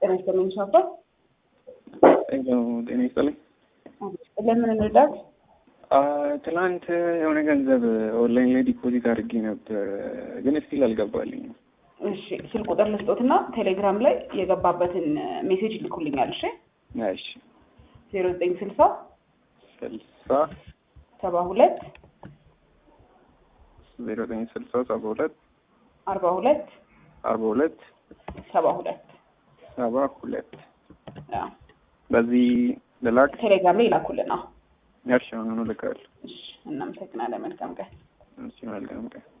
ጤና ይስጥልኝ ሻባት ሄሎ ጤና ይስጥልኝ። ለምን እንርዳት? ትናንት የሆነ ገንዘብ ኦንላይን ላይ ዲፖዚት አድርጌ ነበር፣ ግን ስቲል አልገባልኝም። እሺ ስልክ ቁጥር ልስጦትና ቴሌግራም ላይ የገባበትን ሜሴጅ ይልኩልኛል። እሺ እሺ ዜሮ ዘጠኝ ስልሳ ስልሳ ሰባ ሁለት ዜሮ ዘጠኝ ስልሳ ሰባ ሁለት አርባ ሁለት አርባ ሁለት ሰባ ሁለት ሰባ ሁለት አዎ፣ በዚህ ልላክ? ቴሌግራም ላይ ይላኩልን። አዎ እሺ አሁን እልካለሁ። እሺ፣ እናመሰግናለን። መልካም ቀን። እሺ መልካም ቀን